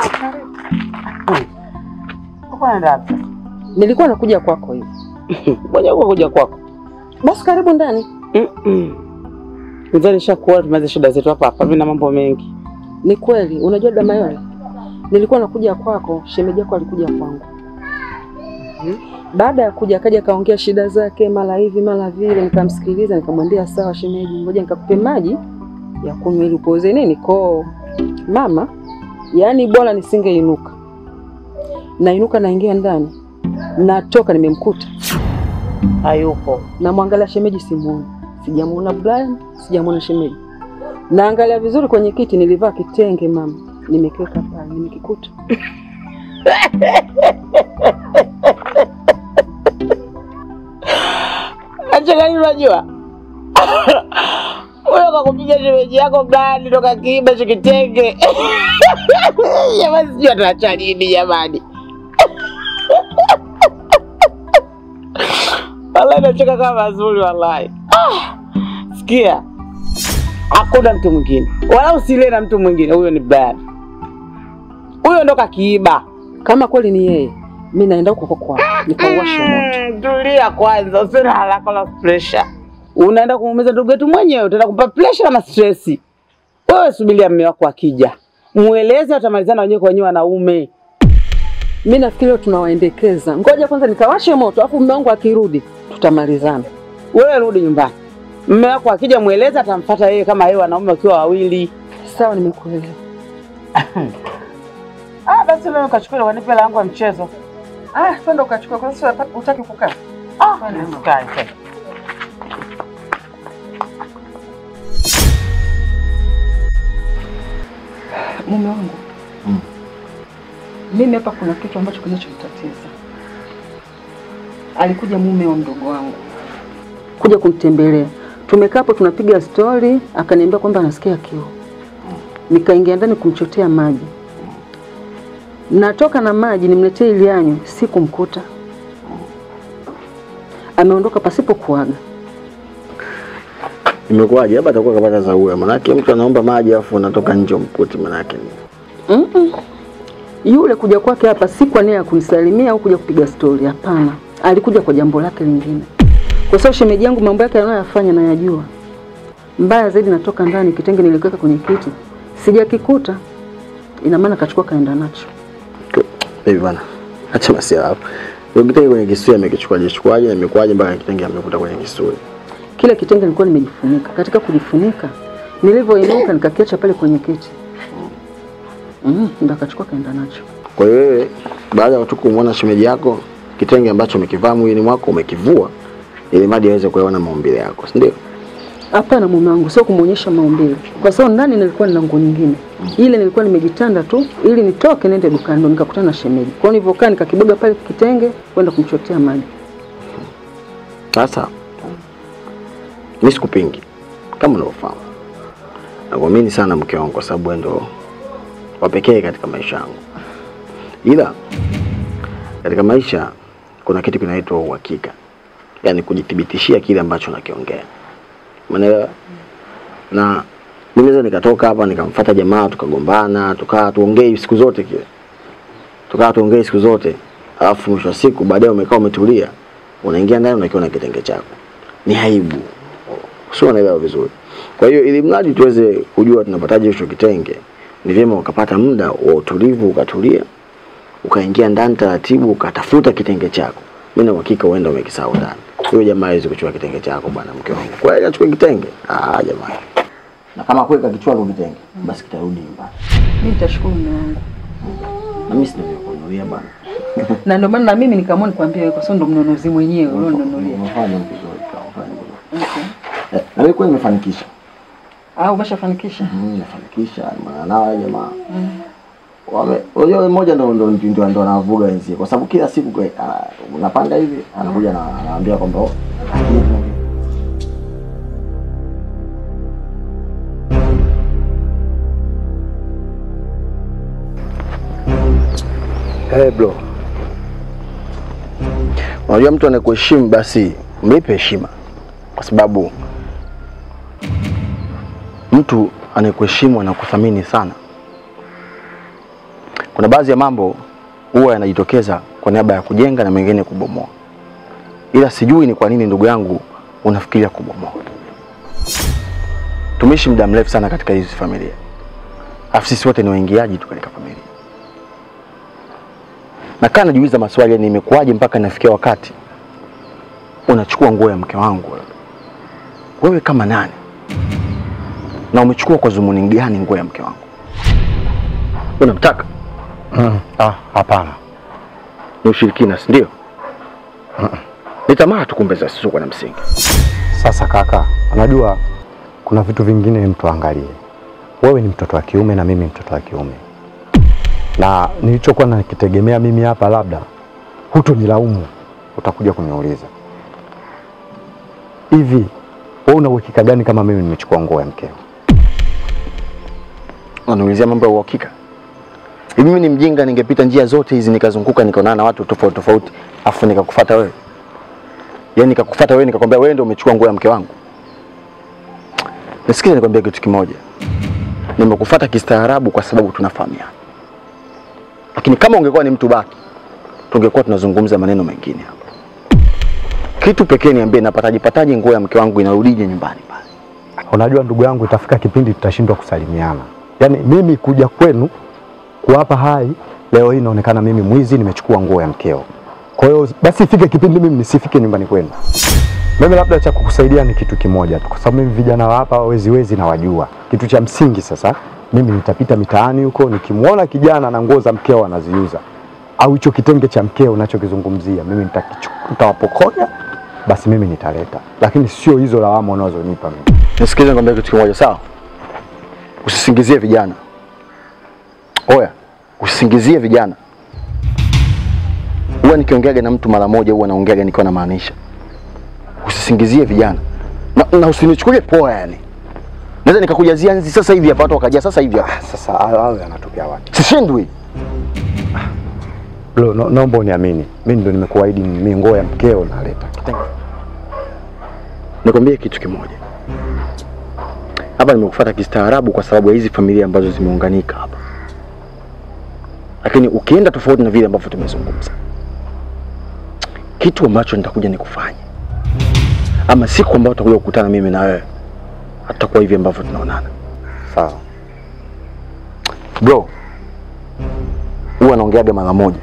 Uko naenda wapi? Nilikuwa nakuja kwako hivi. Ngoja huko kuja kwako. Basi karibu ndani. Mzee nishakuona tumalize shida zetu hapa hapa. Mimi na mambo mengi. Ni kweli, unajua Damayole, nilikuwa nakuja kwako, shemeji yako alikuja kwangu. Baada ya kuja akaja akaongea shida zake, mara hivi mara vile, nikamsikiliza, nikamwambia sawa shemeji, ngoja nikakupe maji ya kunywa ili upoze nini koo. Mama, yaani bora nisingeinuka. Nainuka naingia ndani, natoka nimemkuta Hayupo. namwangalia shemeji, simuoni, sijamuona Brian, sijamuona shemeji. Naangalia vizuri kwenye kiti, nilivaa kitenge mama, nimekiweka pale, nimekikuta. Acha gani unajua? Wewe kakupiga shemeji yako gani toka kiiba hicho kitenge? Jamani sijui ataacha nini jamani. Wallahi nacheka kama mazuri wallahi. Ah, Sikia. Hakuna mtu mwingine. Wala usilie na mtu mwingine. Huyo ni Brian. Huyo ndo kakiiba. Kama kweli ni yeye, mi naenda huko kwa kwao nikauwasha moto. Mm, Tulia kwanza, usina haraka na pressure. Unaenda kumuumiza ndugu yetu mwenyewe, utaenda kumpa pressure na stress. Wewe subiria mume wako akija, mueleze, watamalizana wenyewe kwa wenyewe wanaume. Mi nafikiri leo tunawaendekeza. Ngoja kwanza nikawashe moto, afu mume wangu akirudi tutamalizana. Wewe rudi nyumbani, mume wako akija, mueleze, atamfuata yeye kama yeye, wanaume wakiwa wawili. Sawa, nimekuelewa. Ah, basi leo kachukua wanipe hela yangu ya mchezo. Ah, twende ukachukua, kwa sababu utaki kukaa. Ah, nisikae tena. Mume wangu mimi hapa kuna kitu ambacho kinachomtatiza. Alikuja mume wa mdogo wangu kuja kumtembelea, tumekaa hapo tunapiga stori, akaniambia kwamba anasikia kiu. Nikaingia ndani kumchotea maji, natoka na maji nimletee ili anywe, sikumkuta. Ameondoka pasipo kuaga. Imekuwaje? Labda atakuwa kapata zaua, manake mtu anaomba maji afu unatoka nje umkuti, manake ni Mm-mm. Yule kuja kwake hapa si kwa nia ya kunisalimia au kuja kupiga stori, hapana. Alikuja kwa jambo lake lingine, kwa sababu shemeji yangu mambo yake anayoyafanya nayajua. Mbaya zaidi, natoka ndani, kitenge nilikiweka kwenye kiti, sijakikuta. Ina maana kachukua kaenda nacho. hivi bana. Acha basi hapo. Ndio kitenge kwenye kisuri amekichukuaje chukuaje na imekuwaje mpaka kitenge amekuta kwenye kisuri. Kile kitenge nilikuwa nimejifunika. Katika kujifunika, nilivyoinuka nikakiacha pale kwenye kiti, mm, ndo akachukua kaenda nacho. Kwa hiyo wewe baada ya tu kumwona shemeji yako kitenge ambacho umekivaa mwilini mwako umekivua ili madi aweze kuona maumbile yako, si ndio? Hapana mume wangu, sio kumwonyesha maumbile, kwa sababu ndani nilikuwa nina nguo nyingine. Ile nilikuwa nimejitanda tu ili nitoke niende dukani, ndo nikakutana na shemeji. Kwa hiyo nilivyokaa nikakiboga pale kitenge kwenda kumchotea maji. Sasa mimi sikupingi kama unavyofahamu, nakuamini sana mke wangu kwa sababu wewe ndo wa pekee katika maisha yangu, ila katika maisha kuna kitu kinaitwa uhakika, yaani kujithibitishia kile ambacho nakiongea, umeelewa? Na mimi naweza nikatoka hapa nikamfuata jamaa tukagombana, tukaa tuongee siku zote kile, tukaa tuongee siku zote, alafu mwisho wa siku baadaye umekaa umetulia, unaingia ndani unakiona kitenge chako, ni aibu, sio? Unaelewa vizuri. Kwa hiyo ili mradi tuweze kujua tunapataje hicho kitenge, ni vyema ukapata muda wa utulivu, ukatulia, ukaingia ndani taratibu, ukatafuta kitenge chako. Mimi na uhakika uenda umekisahau ndani. Huyo jamaa hawezi kuchukua kitenge chako bwana, mke wangu. Kwa hiyo achukue kitenge? Ah, jamaa. Na kama kweli kakichukua kwa kitenge, basi kitarudi nyumbani. Mimi nitashukuru mume wangu, Na mimi sina vya kununulia bwana. na ndio maana na mimi nikaamua nikwambie wewe, kwa sababu ndo mnunuzi mwenyewe ulioninunulia. Umefanya vizuri, umefanya vizuri. Okay. Eh, Na wewe kweli umefanikisha. Ah, umeshafanikisha? Mm, umefanikisha. Maana nao wale jamaa. Wame, unajua yule mmoja ndo ndo ndo ndo anavuga wenzie kwa sababu kila siku kwe- ana- unapanga hivi anakuja na anaambia kwamba oh, Hey bro. Unajua mtu anakuheshimu basi mlipe heshima, kwa sababu mtu anayekuheshimu anakuthamini sana. kuna baadhi ya mambo huwa yanajitokeza kwa niaba ya kujenga na mengine kubomoa, ila sijui ni kwa nini ndugu yangu unafikiria kubomoa. Tumeishi muda mrefu sana katika hizi familia, afu sisi wote ni waingiaji tu katika familia. Nakaa najiuliza maswali, yani imekuwaje mpaka nafikia wakati unachukua nguo ya mke wangu wewe? Wewe kama nani? Na umechukua kwa dhumuni gani nguo ya mke wangu? Unamtaka? Mm. Ah, hapana. Ni ushirikina, si ndio? Ni tamaa tu kumbe zisizokuwa na msingi. Sasa kaka, unajua kuna vitu vingine mtu angalie. Wewe ni mtoto wa kiume na mimi mtoto wa kiume, na nilichokuwa nakitegemea mimi hapa, labda hutonilaumu, utakuja kuniuliza hivi, wewe una uhakika gani kama mimi nimechukua nguo ya mkeo? Unaniulizia mambo ya uhakika? Hivi mimi ni mjinga ningepita njia zote hizi nikazunguka nikaonana na watu tofauti tofauti afu nikakufuata wewe? Yaani nikakufuata wewe nikakwambia wewe ndio umechukua nguo ya mke wangu? Nisikize nikwambia kitu kimoja. Nimekufuata kistaarabu kwa sababu tunafahamiana. Lakini kama ungekuwa ni mtu baki, tungekuwa tunazungumza maneno mengine hapa. Kitu pekee niambie, napataje pataje nguo ya mke wangu inarudije nyumbani pale? Unajua ndugu yangu, itafika kipindi tutashindwa kusalimiana. Yaani mimi kuja kwenu kuwapa hai, leo hii inaonekana mimi mwizi, nimechukua nguo ya mkeo. Kwa hiyo basi ifike kipindi mimi nisifike nyumbani kwenu. Mimi labda cha kukusaidia ni kitu kimoja tu, kwa sababu mimi vijana wa hapa wezi wezi nawajua. Kitu cha msingi sasa, mimi nitapita mitaani huko, nikimwona kijana na nguo za mkeo anaziuza au hicho kitenge cha mkeo unachokizungumzia, mimi nitakichu- nitawapokonya, basi mimi nitaleta, lakini sio hizo lawama unazonipa mimi. Nisikilize nikwambia kitu kimoja sawa? Usisingizie vijana. Oya, usisingizie vijana. Huwa nikiongeaga na mtu mara moja huwa naongeaga nikiwa namaanisha. Usisingizie vijana. Na, na usinichukulie poa yani. Naweza nikakujazia nzi sasa hivi hapa watu wakajia sasa hivi hapa. Sasa hayo yanatokea wapi? Sishindwi. Bro, no, naomba uniamini, mimi ndo nimekuahidi mimi nguo ya mkeo naleta. Nikwambie kitu kimoja. Hapa nimekufuata kistaarabu kwa sababu ya hizi familia ambazo zimeunganika hapa. Lakini ukienda tofauti na vile ambavyo tumezungumza, kitu ambacho nitakuja nikufanye, ama siku ambayo tutakuja kukutana mimi na wewe, hatutakuwa hivi ambavyo tunaonana. Sawa. Bro, huwa naongeaga mara moja.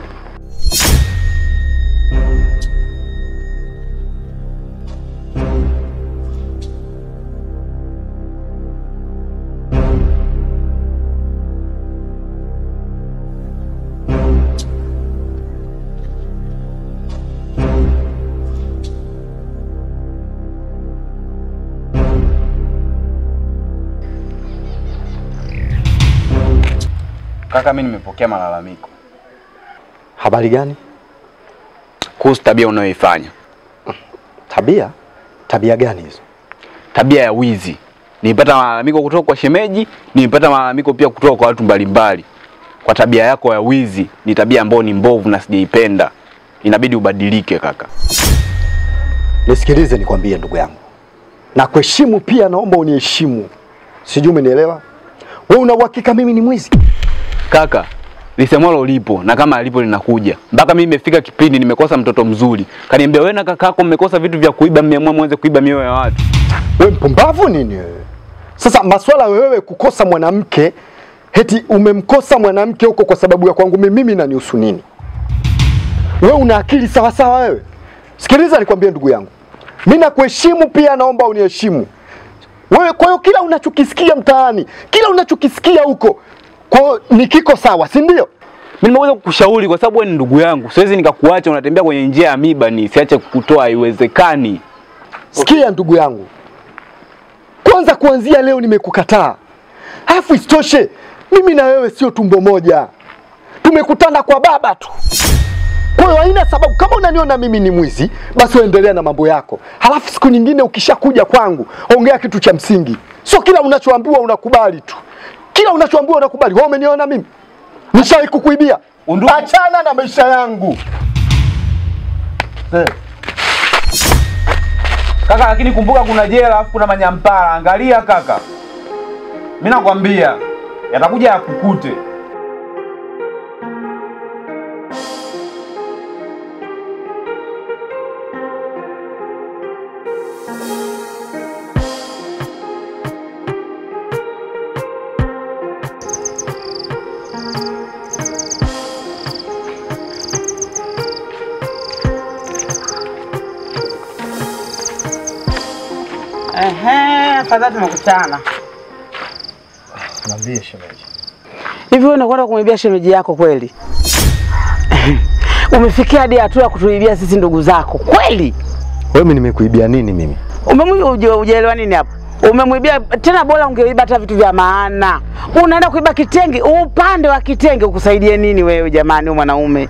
Kaka, mimi nimepokea malalamiko Habari gani? kuhusu tabia unayoifanya, Tabia? Tabia gani hizo? tabia ya wizi. Nilipata malalamiko kutoka kwa shemeji, nilipata malalamiko pia kutoka kwa watu mbalimbali kwa tabia yako ya wizi. Ni tabia ambayo ni mbovu na sijaipenda, inabidi ubadilike kaka. Nisikilize nikwambie ndugu yangu, na kuheshimu pia, naomba uniheshimu. Sijui umenielewa? Wewe una uhakika mimi ni mwizi? Kaka, lisemwalo lipo na kama alipo linakuja. Mpaka mimi imefika kipindi nimekosa mtoto mzuri, kaniambia wewe na kakako mmekosa vitu vya kuiba, mmeamua mwanze kuiba mioyo ya watu. Wewe mpumbavu nini wewe? Sasa maswala wewe kukosa mwanamke, heti umemkosa mwanamke huko kwa sababu ya kwangu mimi, mimi nanihusu nini? Wewe una akili sawa sawa wewe? Sikiliza nikwambie ndugu yangu, mimi nakuheshimu pia, naomba uniheshimu wewe. Kwa hiyo kila unachokisikia mtaani, kila unachokisikia huko, kwa hiyo ni kiko sawa, si ndio? Mimi nimeweza kukushauri kwa sababu wewe ni ndugu yangu. Siwezi nikakuacha unatembea kwenye njia ya miba ni siache kukutoa, haiwezekani. Sikia ndugu yangu, kwanza kuanzia leo nimekukataa. Alafu isitoshe mimi na wewe sio tumbo moja, tumekutana kwa baba tu. Kwa hiyo haina sababu, kama unaniona mimi ni mwizi, basi uendelea na mambo yako. Halafu siku nyingine ukishakuja kwangu, ongea kitu cha msingi, sio kila unachoambiwa unakubali tu. Kila unachoambiwa unakubali. Wewe umeniona mimi nishawahi kukuibia? Undugu- Achana na maisha yangu eh. Kaka, lakini kumbuka kuna jela alafu kuna manyampara. Angalia kaka, mimi nakwambia yatakuja yakukute. Afadhali tumekutana. Niambie shemeji. Hivi wewe unakwenda kumwibia shemeji yako kweli? Umefikia hadi hatua ya kutuibia sisi ndugu zako kweli? Wewe mimi nimekuibia nini mimi? Umemwibia uje- hujaelewa nini hapo? Umemwibia tena, bora ungeiba hata vitu vya maana. Unaenda kuiba kitenge, upande wa kitenge ukusaidie nini wewe jamani, wewe mwanaume?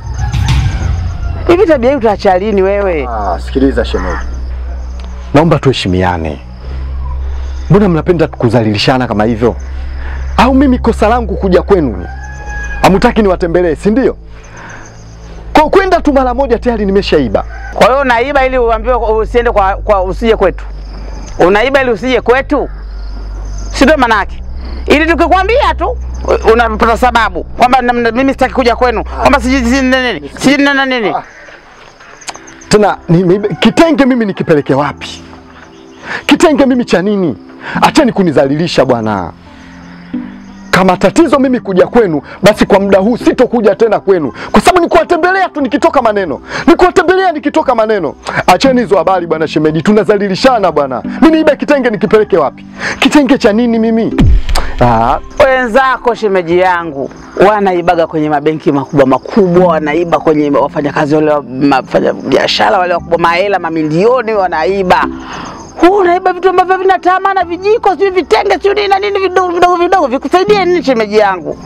Hivi tabia hii utaacha lini wewe? Ah, sikiliza shemeji. Naomba tuheshimiane. Mbona mnapenda kuzalilishana kama hivyo? Au mimi kosa langu kuja kwenu? Hamtaki niwatembelee, si ndio? Kwa kwenda tu mara moja tayari nimeshaiba. Kwa hiyo unaiba ili uambiwe usiende kwa, kwa usije kwetu. Unaiba ili usije kwetu, si ndio manake? Ili tukikwambia tu unapata sababu kwamba na- na- mimi sitaki kuja kwenu, kwamba siji siji nini siji nini nini. Tena nimeiba kitenge mimi nikipeleke wapi? Kitenge mimi cha nini? Acheni kunizalilisha bwana. Kama tatizo mimi kuja kwenu, basi kwa muda huu sitokuja tena kwenu, kwa sababu ni kuwatembelea tu nikitoka maneno, ni kuwatembelea nikitoka maneno. Acheni hizo habari bwana shemeji, tunazalilishana bwana. Mimi niibe kitenge nikipeleke wapi? Kitenge cha nini mimi? Ah, Wenzako shemeji yangu wanaibaga kwenye mabenki makubwa makubwa, wanaiba kwenye wafanyakazi wale wa wafanya biashara wale wakubwa, mahela mamilioni wanaiba. Huu unaiba vitu ambavyo vina tamaa vijiko, sijui vitenge, sijui nini na nini vidogo vidogo vidogo, vikusaidie nini shemeji yangu?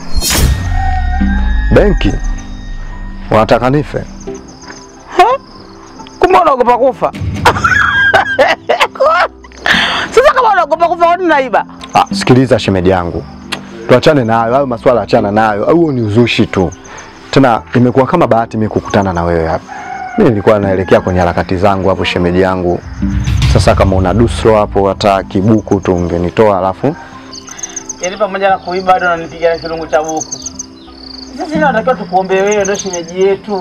benki wanataka nife? Kumbe unaogopa kufa? Sasa kama unaogopa kufa, kwani unaiba? Ah, sikiliza shemeji yangu, tuachane nayo hayo maswala, achana nayo. Au huo ni uzushi tu. Tena imekuwa kama bahati mimi kukutana na wewe hapa. Mimi nilikuwa naelekea kwenye harakati zangu hapo, shemeji yangu. Sasa kama una dusro hapo, hata kibuku tu ungenitoa, alafu Yaani pamoja na kuiba bado unanipiga na kirungu cha buku. Sasa natakiwa tukuombe wewe, ndio shemeji yetu.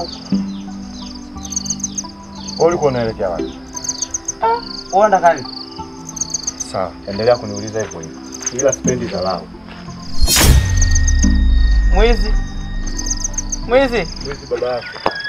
wewe ulikuwa unaelekea wapi? Wewe unataka nini? Sawa, endelea kuniuliza hivyo hivyo, ila sipendi dharau. Mwizi. Mwizi. Mwizi baba yako.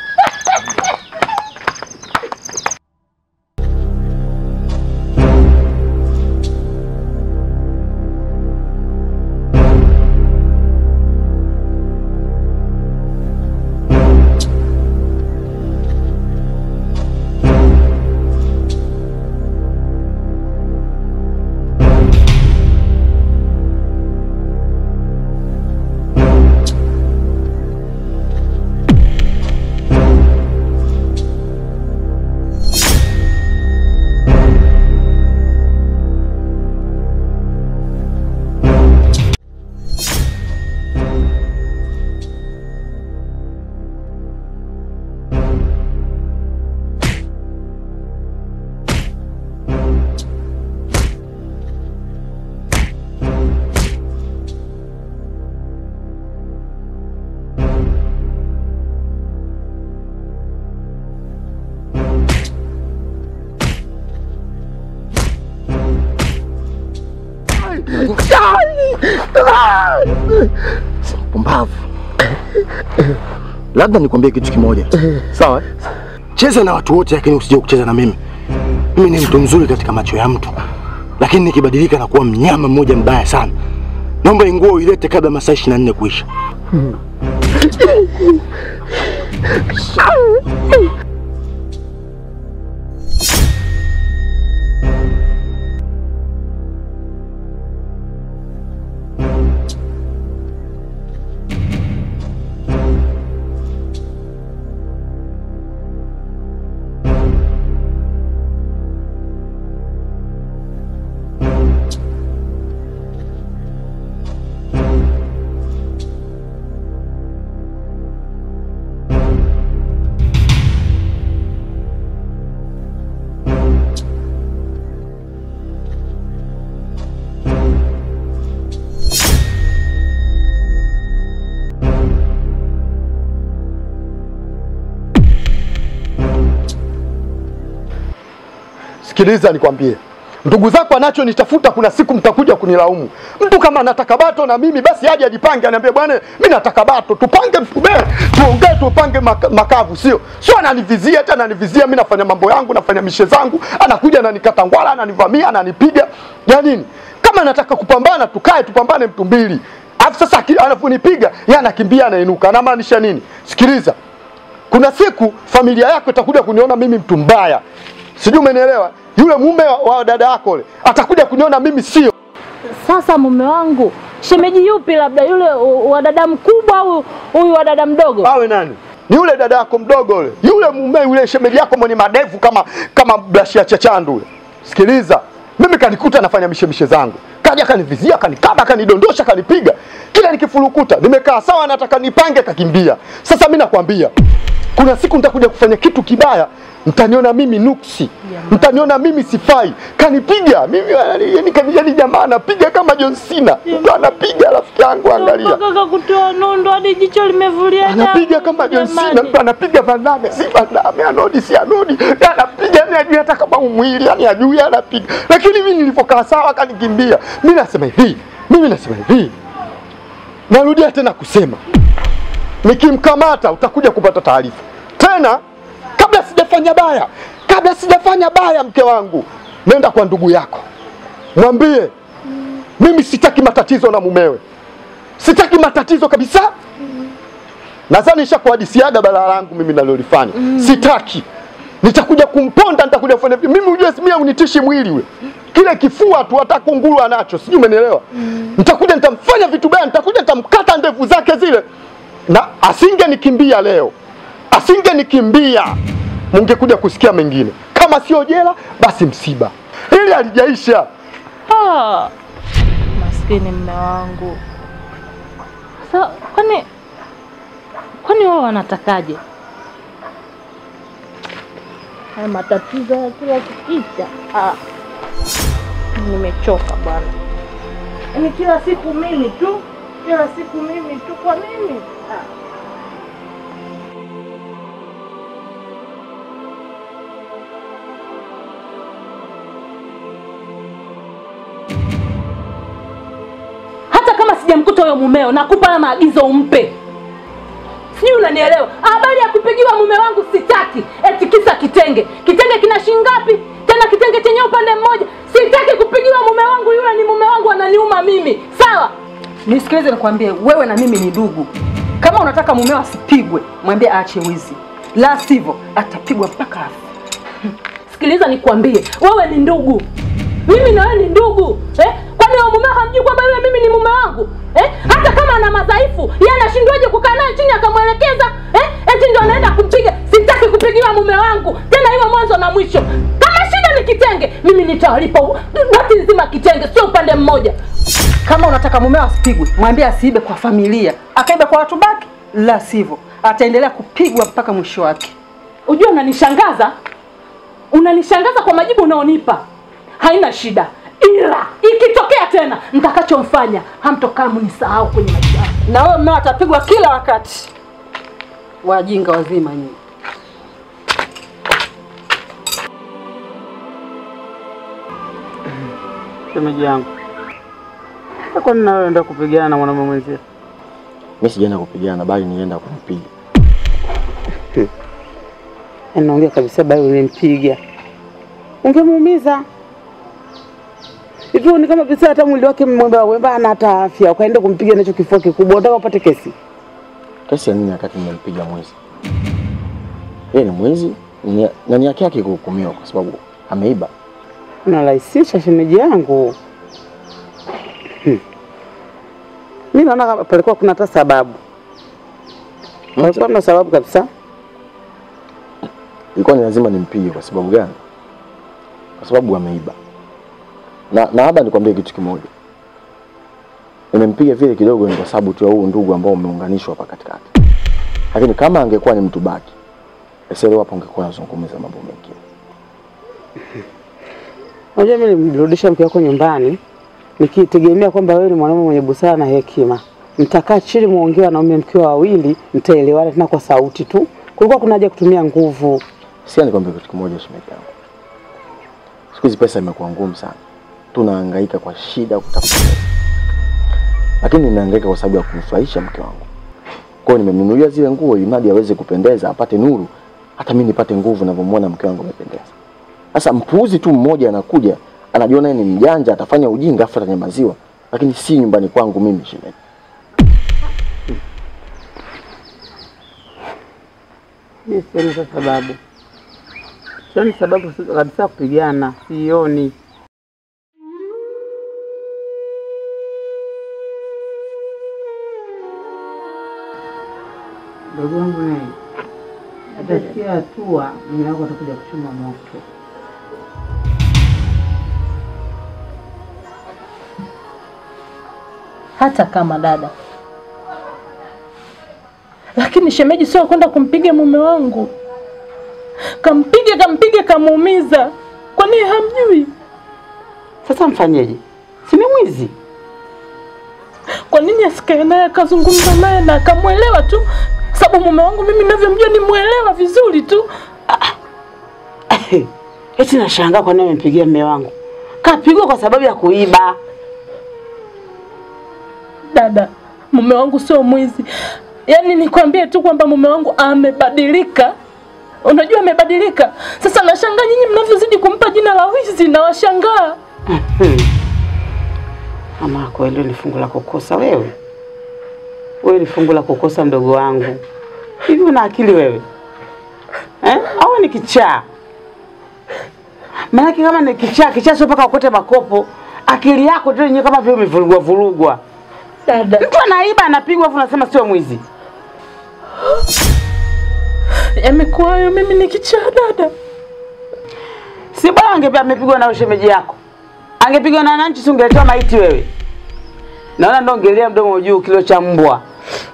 Pumbavu. Labda nikwambie kitu kimoja. Sawa? Cheza na watu wote lakini usije kucheza na mimi. Mimi ni mtu mzuri katika macho ya mtu. Lakini nikibadilika na kuwa mnyama mmoja mbaya sana. Naomba nguo uilete kabla masaa 24 kuisha. Sikiliza nikwambie, Ndugu zako anachonitafuta, kuna siku mtakuja kunilaumu. Mtu kama anataka bato na mimi basi aje ajipange, aniambie bwana, mimi nataka bato, tupange mfube, tuongee, tupange maka, makavu, sio sio ananivizia hata ananivizia. Mimi nafanya mambo yangu, nafanya mishe zangu, anakuja ananikata ngwala, ananivamia, ananipiga ya nini? Kama nataka kupambana, tukae tupambane mtu mbili. Alafu sasa aki- anaponipiga yeye anakimbia, anainuka, anamaanisha nini? Sikiliza, kuna siku familia yako itakuja kuniona mimi mtu mbaya, sijui umenielewa. Yule mume wa, wa dada yako yule atakuja kuniona mimi sio. Sasa mume wangu, shemeji yupi? Labda yule u- wa dada mkubwa au huyu wa dada mdogo? Awe nani? Ni yule dada yako mdogo yule, yule mume yule shemeji yako mwenye madevu kama kama brashi ya chachandu yule. Sikiliza, mimi kanikuta nafanya mishemishe zangu, kaja kanivizia, kanikaba, kanidondosha, kanipiga, kila nikifurukuta nimekaa sawa, nataka nipange, kakimbia. Sasa mimi nakwambia kuna siku nitakuja kufanya kitu kibaya, mtaniona mimi nuksi, mtaniona mimi sifai. Kanipiga mimi, yani, yani, yani jamaa anapiga kama John Cena, mtu anapiga rafiki yangu, angalia Mpaka kutoa nondo hadi jicho limevulia anapiga damu, kama John Cena, jamani. mtu anapiga Van Damme, si Van Damme, anodi si anodi, anapiga yani ajui hata kama umwili yani ajui anapiga. Lakini mimi nilipokaa sawa akanikimbia. Mimi nasema hivi, mimi nasema hivi, narudia tena kusema, nikimkamata utakuja kupata taarifa tena, kabla sijafanya baya, kabla sijafanya baya, mke wangu, nenda kwa ndugu yako, mwambie mimi sitaki matatizo na mumewe, sitaki matatizo kabisa. Nadhani nishakuhadisiaga balaa langu mimi nalolifanya. Sitaki. Nitakuja kumponda, nitakuja kufanya mimi ujue mimi unitishi mwili ule. Kile kifua tu hata kunguru anacho. Sijui umenielewa? Nitakuja nitamfanya vitu baya, nitakuja nitamkata ndevu zake zile. Na asingenikimbia leo. Asingenikimbia. Mungekuja kusikia mengine. Kama sio jela basi msiba. Hili halijaisha. Ah, maskini mme wangu. Sa, kwani kwani wao wanatakaje? Haya matatizo ya kila kukicha. Ah, nimechoka bwana. Yaani kila siku mimi tu, kila siku mimi tu, kwa nini? Ah. hata kama sijamkuta huyo mumeo, nakupa haya maagizo umpe. Sijui unanielewa? Habari ya kupigiwa mume wangu sitaki, eti kisa kitenge. Kitenge kina shilingi ngapi? Tena kitenge chenye upande mmoja. Sitaki kupigiwa mume wangu, yule ni mume wangu, ananiuma mimi. Sawa? Nisikilize nikwambie, wewe na mimi ni ndugu. Kama unataka mumeo asipigwe, mwambie aache wizi, la sivyo atapigwa mpaka afe. Sikiliza nikwambie, wewe ni ndugu, mimi na wewe ni ndugu eh? Kwani wewe mumeo hamjui kwamba yule mimi ni mume wangu eh? Hata kama ana madhaifu, yeye anashindwaje kukaa naye chini akamwelekeza eh? Eti ndio anaenda kumpiga. Sitaki kupigiwa mume wangu tena, iwe mwanzo na mwisho. Kama shida ni kitenge, mimi nitawalipa u- wati nzima kitenge, sio upande mmoja. Kama unataka mumeo asipigwe, mwambie asiibe kwa familia, akaibe kwa watu baki, la sivyo ataendelea kupigwa mpaka mwisho wake. Unajua unanishangaza, unanishangaza kwa majibu unaonipa. Haina shida, ila ikitokea tena mtakachomfanya hamtokaa mnisahau kwenye maisha yangu. Na wewe mmeo atapigwa kila wakati. Wajinga wazima nyinyi. Shemeji yangu, kwa nini nawe enda kupigana na mwanamume mwenzio? Mimi sijaenda kupigana bali nilienda kumpiga. Naongea kabisa, bali ulimpiga ungemuumiza hivyo. Ni kama pesa, hata mwili wake mwemba wemba ana hata afya, ukaenda kumpiga nacho kifua kikubwa, unataka upate kesi? Kesi ya nini wakati nimempiga mwizi? Yeye ni mwizi ni- na ni haki yake kuhukumiwa kwa sababu ameiba. Unarahisisha shemeji yangu. Hmm. Mi naona kama palikuwa kuna hata sababu, palikuwa na sababu kabisa. Ilikuwa ni lazima nimpige kwa sababu gani? Kwa sababu ameiba. Na na labda nikwambie kitu kimoja. Nimempiga vile kidogo ni kwa sababu tu ya huu ndugu ambao umeunganishwa hapa katikati. Lakini kama angekuwa ni mtu baki, basi leo hapo ungekuwa unazungumza mambo mengine. Unajua, mimi nilimrudisha mke wako nyumbani nikitegemea kwamba wewe ni mwanaume mwenye busara na hekima, mtakaa chini muongee wanaume mkiwa wawili, mtaelewana tena kwa sauti tu. Kulikuwa kuna haja ya kutumia nguvu. Sikia nikwambie kitu kimoja shemeji yangu. Siku hizi pesa imekuwa ngumu sana, tunahangaika kwa shida kutafuta pesa, lakini ninahangaika kwa sababu ya kumfurahisha mke wangu. Kwa hiyo nimemnunulia zile nguo ili mradi aweze kupendeza, apate nuru, hata mimi nipate nguvu ninavyomwona mke wangu amependeza. Sasa mpuuzi tu mmoja anakuja anajiona yeye ni mjanja, atafanya ujinga afu atanyamaziwa, lakini si nyumbani kwangu mimi shemeji. Mimi sioni kwa sababu, sioni sababu kabisa kupigana, sioni. Ndugu yangu naye atafikia hatua mume wako atakuja kuchoma moto. hata kama dada, lakini shemeji sio kwenda kumpiga mume wangu. Kampige, kampige, kamuumiza. Kwa nini hamjui? Sasa mfanyeje? Si ni mwizi? Kwa nini asikae naye akazungumza naye na akamwelewa tu? Sababu mume wangu mimi ninavyomjua ni mwelewa vizuri tu. Eti nashangaa kwa nini amempigia mume wangu. Kapigwa kwa sababu ya kuiba. Dada, mume wangu sio mwizi. Yaani nikwambie tu kwamba mume wangu amebadilika. Unajua amebadilika. Sasa nashangaa nyinyi mnavyozidi kumpa jina la wizi na washangaa. Ama kweli ni fungu la kukosa wewe. Wewe ni fungu la kukosa mdogo wangu. Hivi una akili wewe? Eh? Au ni kichaa? Maanake kama ni kichaa, kichaa sio mpaka ukote makopo. Akili yako tu yenyewe kama vile umevurugwa vurugwa. Dada, Mtu anaiba anapigwa afu unasema sio mwizi. yamekuwa hayo mimi ni kichaa dada. Si bora angepia amepigwa na ushemeji yako. Angepigwa na wananchi si ungeletewa maiti wewe. Naona ndo ongelea mdomo juu kilo cha mbwa.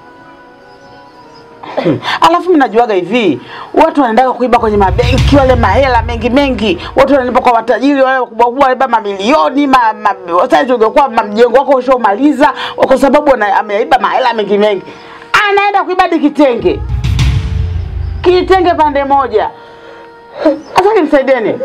Alafu mimi najuaga hivi, watu wanaendaga kuiba kwenye mabenki wale mahela mengi mengi, watu wanalipa kwa watajiri wale wakubwa kubwa, wanaiba mamilioni ma, ma, sasa ungekuwa ma- mjengo wako ushaumaliza kwa sababu ana- ameiba mahela mengi mengi, anaenda kuiba hadi kitenge kitenge pande moja. Sasa nimsaidieni.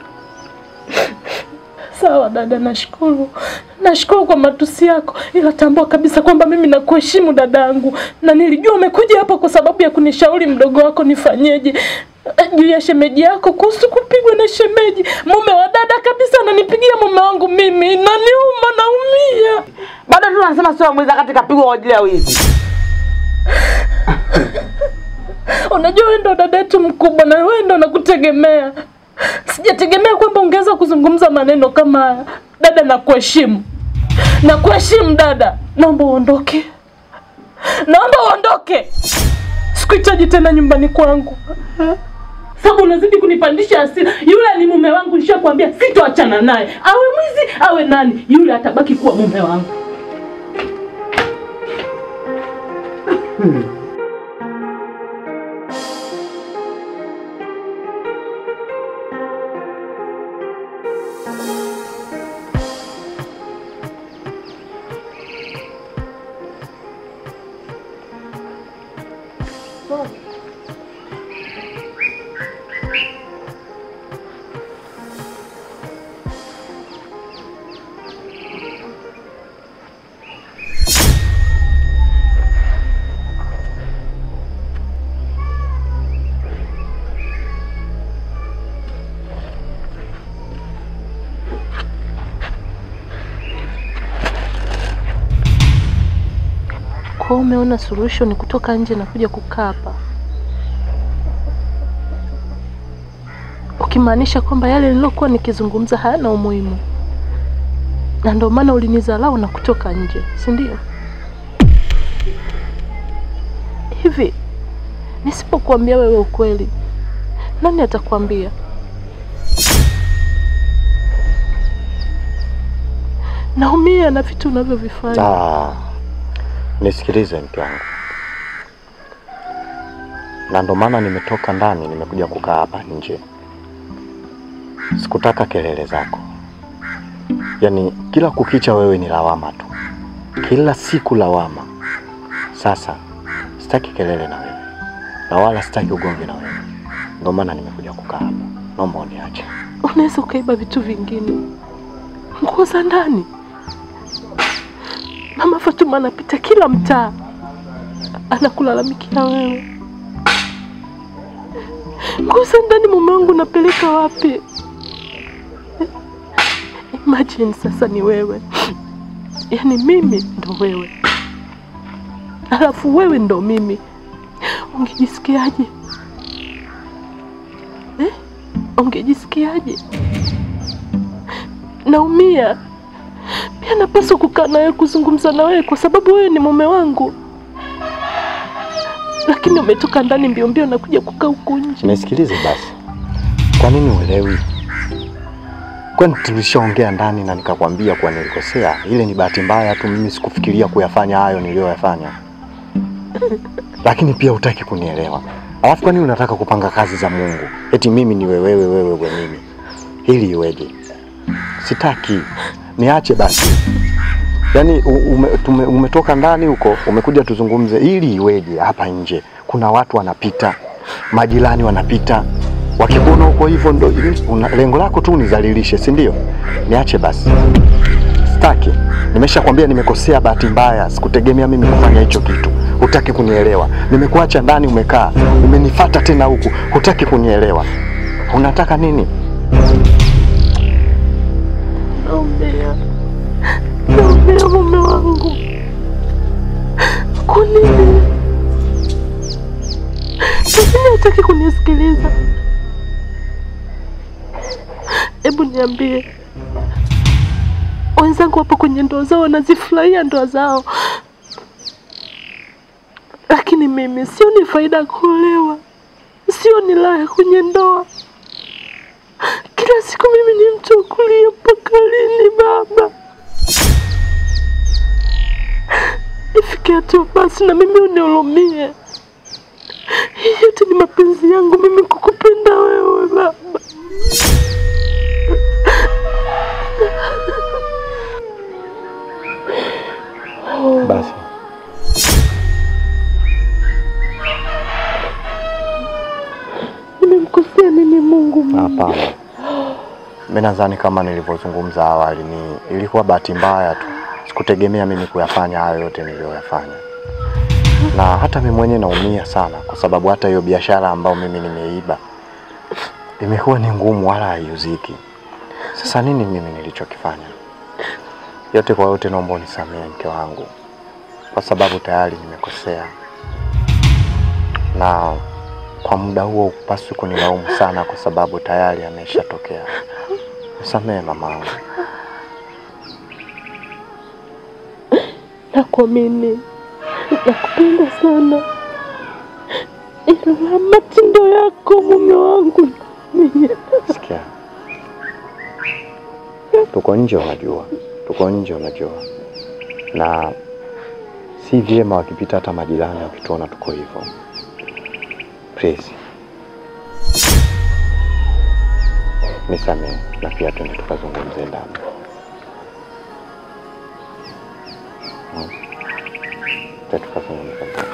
Sawa dada, nashukuru, nashukuru kwa matusi yako, ila tambua kabisa kwamba mimi nakuheshimu dadangu, na nilijua umekuja hapa kwa sababu ya kunishauri mdogo wako nifanyeje eh, juu ya shemeji yako kuhusu kupigwa na shemeji. Mume wa dada kabisa ananipigia mume wangu mimi, naniuma, naumia. Bado tu wanasema sio mwizi wakati kapigwa kwa ajili ya wizi. Unajua wewe ndo dada yetu mkubwa na wewe ndo nakutegemea. Sijategemea kwamba ungeweza kuzungumza maneno kama haya. Dada, nakuheshimu, nakuheshimu dada. Naomba uondoke, naomba uondoke. Sikuhitaji tena nyumbani kwangu, sababu unazidi kunipandisha hasira. Yule ni mume wangu, nishakwambia sitoachana naye, awe mwizi awe nani, yule atabaki kuwa mume wangu. Kwa hiyo umeona suluhisho ni kutoka nje na kuja kukaa hapa, ukimaanisha kwamba yale nilokuwa nikizungumza hayana umuhimu, na ndio maana ulinidharau na kutoka nje, si ndio? Hivi nisipokuambia wewe ukweli, nani atakwambia? Naumia na vitu unavyovifanya. Ah, nisikilize mke wangu, na ndo maana nimetoka ndani nimekuja kukaa hapa nje. Sikutaka kelele zako, yaani kila kukicha wewe ni lawama tu, kila siku lawama. Sasa sitaki kelele na wewe na wala sitaki ugomvi na wewe, ndo maana nimekuja kukaa hapa. Naomba uniache. unaweza ukaiba vitu vingine, nguo za ndani. Mama Fatuma anapita kila mtaa anakulalamikia wewe. Nguo za ndani mume wangu napeleka wapi? Imagine sasa ni wewe, yaani mimi ndo wewe, alafu wewe ndo mimi, ungejisikiaje eh? Ungejisikiaje? Naumia pia, napaswa kukaa nawe kuzungumza na wewe kwa sababu wewe ni mume wangu, lakini umetoka ndani mbio mbio na kuja kukaa huku nje. Nisikilize basi, kwa nini uelewi? Kwani tulishaongea ndani na nikakwambia kuwa nilikosea. Ile ni bahati mbaya tu, mimi sikufikiria kuyafanya hayo niliyoyafanya, lakini pia hutaki kunielewa. Alafu kwa nini unataka kupanga kazi za Mungu? Eti mimi ni wewe, wewe, wewe mimi, hili iweje? Sitaki, niache basi. Yaani u- ume, tume, umetoka ndani huko umekuja tuzungumze, ili iweje? Hapa nje kuna watu wanapita, majirani wanapita, wakikuona huko hivyo ndo una, lengo lako tu nizalilishe, si ndio? Niache basi, sitaki. Nimeshakwambia nimekosea, bahati mbaya, sikutegemea mimi kufanya hicho kitu. Hutaki kunielewa. Nimekuacha ndani, umekaa, umenifata tena huku, hutaki kunielewa. Unataka nini? Naumia, naumia mume wangu. Kwa nini? Kwa nini hataki kunisikiliza? Hebu niambie, wenzangu wapo kwenye ndoa zao wanazifurahia ndoa zao, lakini mimi sioni faida ya kuolewa, sioni raha kwenye ndoa. Kila siku mimi ni mtu wa kulia mpaka lini baba? Ifike hatua basi na mimi unihurumie. Hii yote ni mapenzi yangu mimi kukupenda wewe baba. Basi Nimemkosea nini Mungu mimi? Hapana, mimi nadhani kama nilivyozungumza awali, ni ilikuwa bahati mbaya tu, sikutegemea mimi kuyafanya hayo yote niliyoyafanya, na hata mimi mwenyewe naumia sana, kwa sababu hata hiyo biashara ambayo mimi nimeiba imekuwa ni ngumu, wala haiuziki. Sasa nini mimi nilichokifanya? Yote kwa yote, naomba unisamehe mke wangu, kwa sababu tayari nimekosea na kwa muda huo upaswi kunilaumu sana kwa sababu tayari ameshatokea. Nisamehe mamangu. Nakuamini, nakupenda sana, ila matendo yako mume wangu mimi Sikia, tuko nje, unajua, tuko nje, unajua, na si vyema wakipita hata majirani wakituona tuko hivyo. Please nisamehe, na pia twende tukazungumze ndani. Hmm. Twende tukazungumze ndani.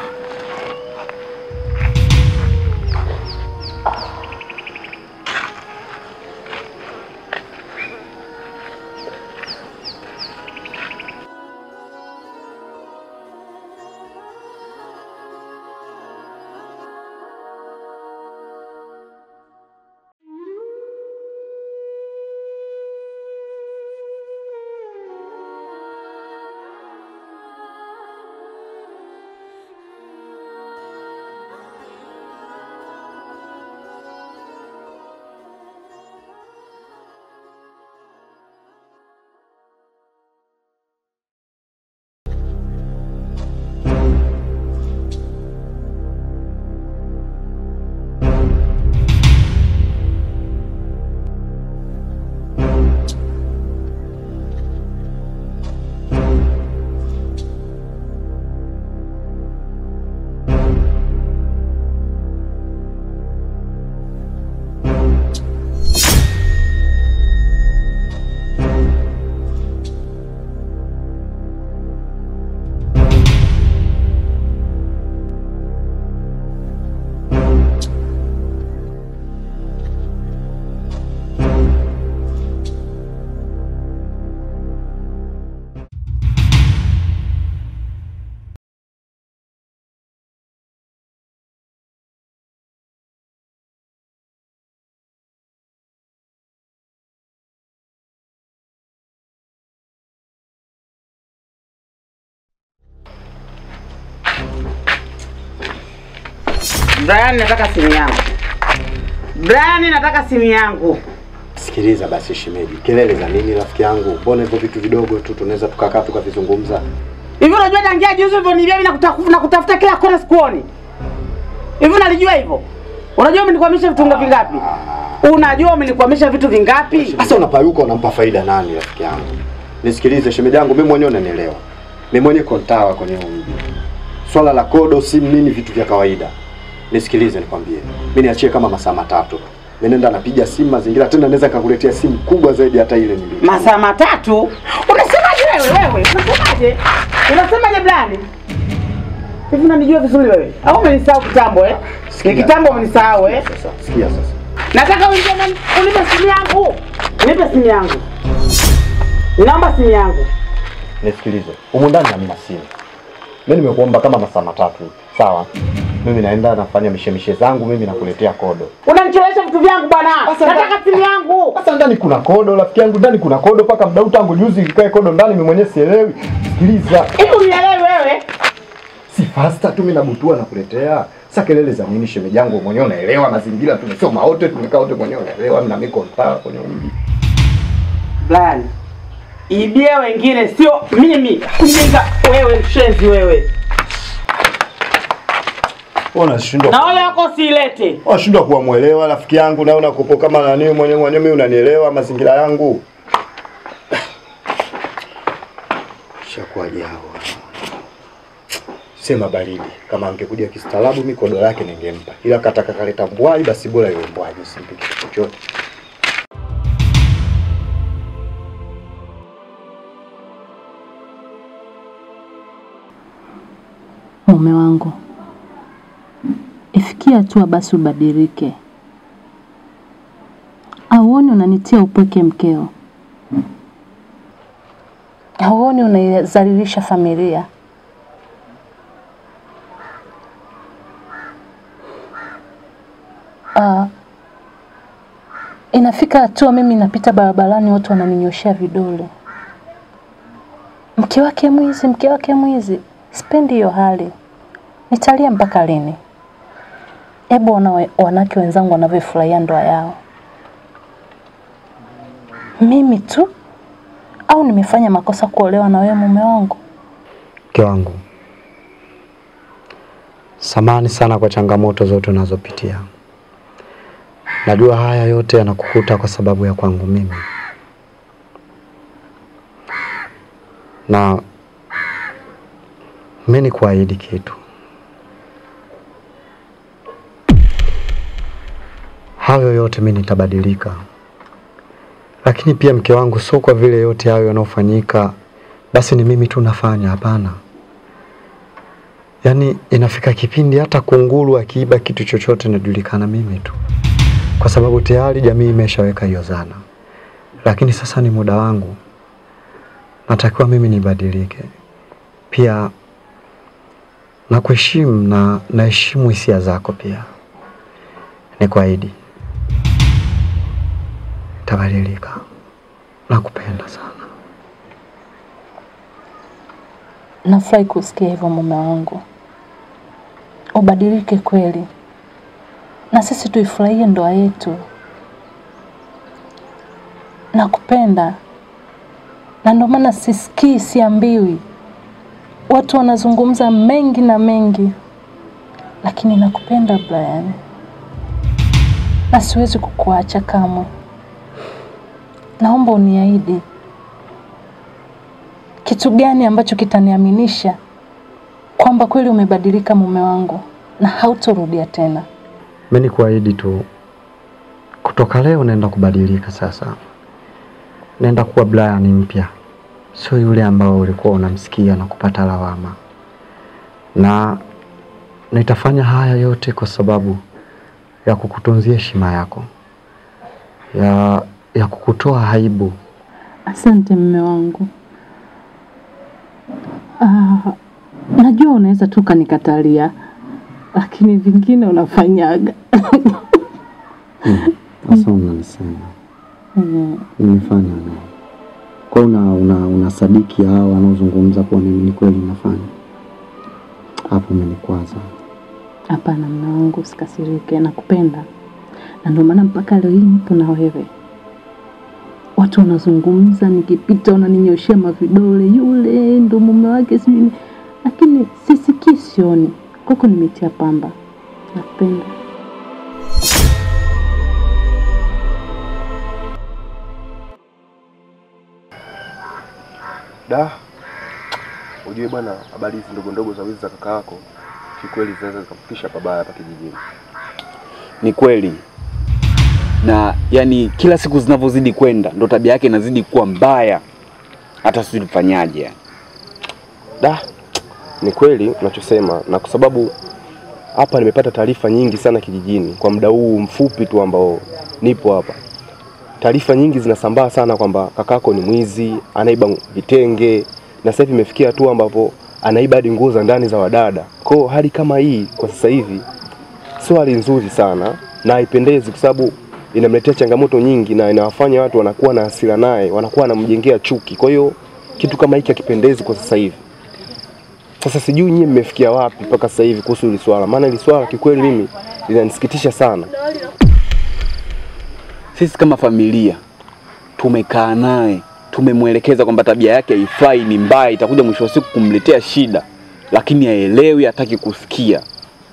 Brian, nataka simu yangu. Brian, nataka simu yangu. Sikiliza basi shemeji, kelele za nini rafiki yangu? Mbona hivyo vitu vidogo tu tunaweza tukakaa tukavizungumza? Hivi unajua tangia juzi ulivyonibia mimi nakutafuta nakutafuta kila kona sikuoni. Hivi unalijua hivyo? Unajua umenikwamisha vitungo vingapi? Unajua umenikwamisha vitu vingapi? Sasa unapayuka unampa faida nani rafiki yangu? Nisikilize shemeji yangu, mimi mwenyewe unanielewa. Mimi mwenyewe kontawa kwenye huu mji. Swala la kodo, simu, nini vitu vya kawaida. Nisikilize nikwambie. Mimi niachie kama masaa matatu. Mimi nenda napiga simu mazingira tena naweza kakuletea simu kubwa zaidi hata ile nilio. Masaa matatu? Unasemaje wewe wewe? Unasemaje? Unasemaje Brian? Hivi unanijua vizuri wewe? Au umenisahau kitambo eh? Ni kitambo umenisahau eh? Sasa sikia sasa. Nataka uingie ndani unipe simu yangu. Nipe simu yangu. Naomba simu yangu. Nisikilize. Humu ndani hamna simu. Mimi nimekuomba kama masaa matatu. Sawa? Mimi naenda nafanya mishemishe zangu, mimi nakuletea kodo. Unanichelewesha vitu vyangu bwana. Sasa Nataka simu yangu. Sasa ndani kuna kodo, rafiki yangu, ndani kuna kodo mpaka mdau tangu juzi ikae kodo ndani, mimi mwenyewe sielewi. Sikiliza, Hivi unielewi wewe? si fasta tu mimi nabutua nakuletea. Sasa kelele za nini shemeji yangu mwenyewe unaelewa mazingira tumesoma wote tumekaa wote mwenyewe unaelewa mimi na mimi kontaa kwenye mji. Brian. Ibie wengine sio mimi. Mjinga wewe mshenzi wewe. Unashindwa Na wale wako silete. unashindwa kuwa mwelewa rafiki yangu na unakupo kama nani mwenyewe mwenyewe mimi unanielewa mazingira yangu. Shakuwaje hawa? Sema baridi. Kama angekuja kistaarabu mimi kodo lake ningempa. Ila kataka kaleta mbwai basi bora iwe mbwai simpi kitu chochote. Mume wangu, ifikia hatua basi ubadilike. Auoni unanitia upweke mkeo? Auoni unaizalilisha familia? Ah, inafika hatua mimi napita barabarani, watu wananinyoshea vidole, mke wake mwizi, mke wake mwizi. Sipendi hiyo hali, nitalia mpaka lini? Hebu ona we- wanawake wenzangu wanavyofurahia ndoa yao, mimi tu au nimefanya makosa kuolewa na wewe mume wangu? Mke wangu, samani sana kwa changamoto zote unazopitia. Najua haya yote yanakukuta kwa sababu ya kwangu mimi, na mimi ni kuahidi kitu. Hayo yote mimi nitabadilika, lakini pia mke wangu, sio kwa vile yote hayo yanayofanyika basi ni mimi tu nafanya. Hapana, yaani inafika kipindi hata kunguru akiiba kitu chochote najulikana mimi tu, kwa sababu tayari jamii imeshaweka hiyo dhana. Lakini sasa ni muda wangu, natakiwa mimi nibadilike. Pia nakuheshimu na naheshimu hisia zako pia. Nikuahidi tabadilika. Nakupenda sana. Nafurahi kusikia hivyo mume wangu, ubadilike kweli, na sisi tuifurahie ndoa yetu. Nakupenda, na ndio maana sisikii, siambiwi. Watu wanazungumza mengi na mengi, lakini nakupenda Brian, na siwezi kukuacha kamwe. Naomba uniahidi kitu gani ambacho kitaniaminisha kwamba kweli umebadilika mume wangu na hautorudia tena. Mimi nikuahidi tu, kutoka leo naenda kubadilika. Sasa naenda kuwa Brian mpya, sio yule ambao ulikuwa unamsikia na kupata lawama, na nitafanya haya yote kwa sababu ya kukutunzia heshima yako, ya, ya kukutoa aibu. Asante mume wangu. Ah, najua unaweza tu ukanikatalia, lakini vingine unafanyaga. Sasa unanisema Mm. nimefanya nini? Kwa una, una, unasadiki hao wanaozungumza kuwa mimi ni kweli nafanya hapo, umenikwaza. Hapana mume wangu, usikasirike, nakupenda na ndio maana mpaka leo hii nipo na wewe. Watu wanazungumza, nikipita wananinyoshea mavidole, yule ndo mume wake sijui, nini. lakini sisikii, sioni. Kwako nimetia pamba, nakupenda. Da, ujue bwana, habari hizi ndogo ndogo za wizi za kaka yako kikweli zinaweza zikafikisha pabaya hapa kijijini. Ni kweli, na yani kila siku zinavyozidi kwenda ndo tabia yake inazidi kuwa mbaya, hata sijui tufanyaje yani. Da, ni kweli unachosema, na kwa sababu hapa nimepata taarifa nyingi sana kijijini kwa muda huu mfupi tu ambao nipo hapa. Taarifa nyingi zinasambaa sana kwamba kakako ni mwizi, anaiba vitenge, na sasa hivi imefikia hatua ambapo anaiba hadi nguo za ndani za wadada. Kwa hiyo hali kama hii kwa sasa hivi sio hali nzuri sana na haipendezi, kwa sababu inamletea changamoto nyingi na inawafanya watu wanakuwa na hasira naye, wanakuwa wanamjengea chuki. Kwa hiyo kitu kama hiki hakipendezi kwa sasa hivi. Sasa sijui nyie mmefikia wapi mpaka sasa hivi kuhusu hili swala, maana hili swala kikweli mimi linanisikitisha sana. Sisi kama familia tumekaa naye, tumemwelekeza kwamba tabia yake haifai, ni mbaya, itakuja mwisho wa siku kumletea shida, lakini haelewi, hataki kusikia.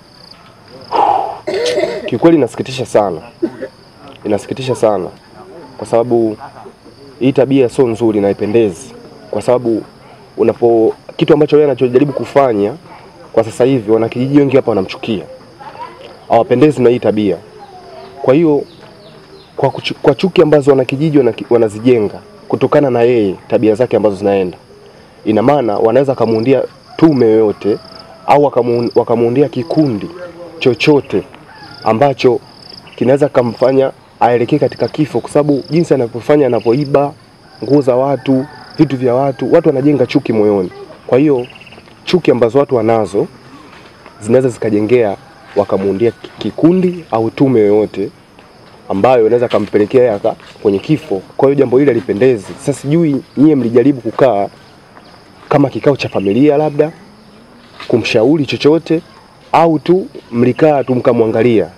Kiukweli inasikitisha sana, inasikitisha sana kwa sababu hii tabia sio nzuri na haipendezi, kwa sababu unapo kitu ambacho yeye anachojaribu kufanya kwa sasa hivi, wanakijiji wengi hapa wanamchukia, hawapendezi na hii tabia. Kwa hiyo kwa, kuchu, kwa chuki ambazo wanakijiji wanaki- wanazijenga kutokana na yeye tabia zake ambazo zinaenda, ina maana wanaweza wakamuundia tume yoyote au wakamu- wakamuundia kikundi chochote ambacho kinaweza kumfanya aelekee katika kifo, kwa sababu jinsi anavyofanya, anapoiba nguo za watu, vitu vya watu, watu wanajenga chuki moyoni. Kwa hiyo chuki ambazo watu wanazo zinaweza zikajengea wakamuundia ki- kikundi au tume yoyote ambayo inaweza kampelekea yeye aka kwenye kifo. Kwa hiyo jambo hili halipendezi. Sasa sijui nyie mlijaribu kukaa kama kikao cha familia labda kumshauri chochote au tu mlikaa tu mkamwangalia?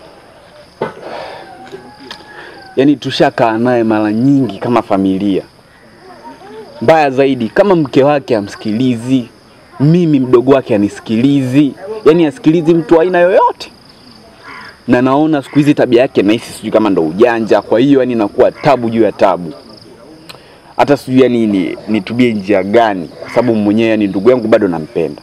Yaani tushakaa naye mara nyingi kama familia. Mbaya zaidi, kama mke wake amsikilizi, mimi mdogo wake anisikilizi, yaani asikilizi mtu wa aina yoyote, na naona siku hizi tabia yake nahisi sijui kama ndo ujanja. Kwa hiyo yani inakuwa tabu juu ya tabu, hata sijui yani ni, nitubie njia gani, kwa sababu mwenyewe yani ndugu yangu bado nampenda.